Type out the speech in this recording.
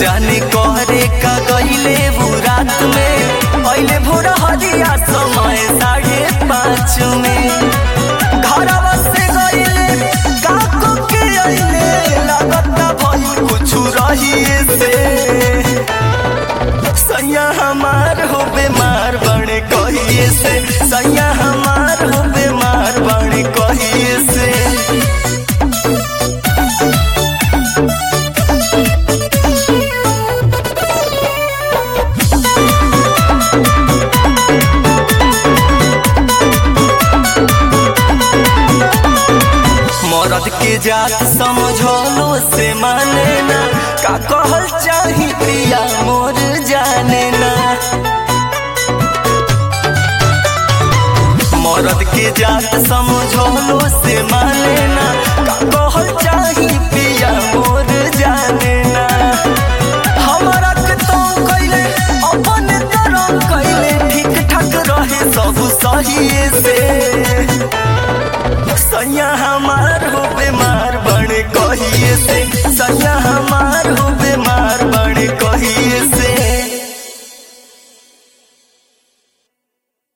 जाने कहरे का गईले वो रात में अइले भोर हरिया समय साढ़े पाँच में घरवा से गईले काको के अइले लागता भइल कुछ रहिए से सैया हमार हो बीमार बड़े कहिए से सैया हमार हो बीमार बड़े कहिए से मरद के जात समझलो से माने ना का कहल चाही प्रिया मोर जाने ना मरद के जात समझलो से माने ना का कहल चाही प्रिया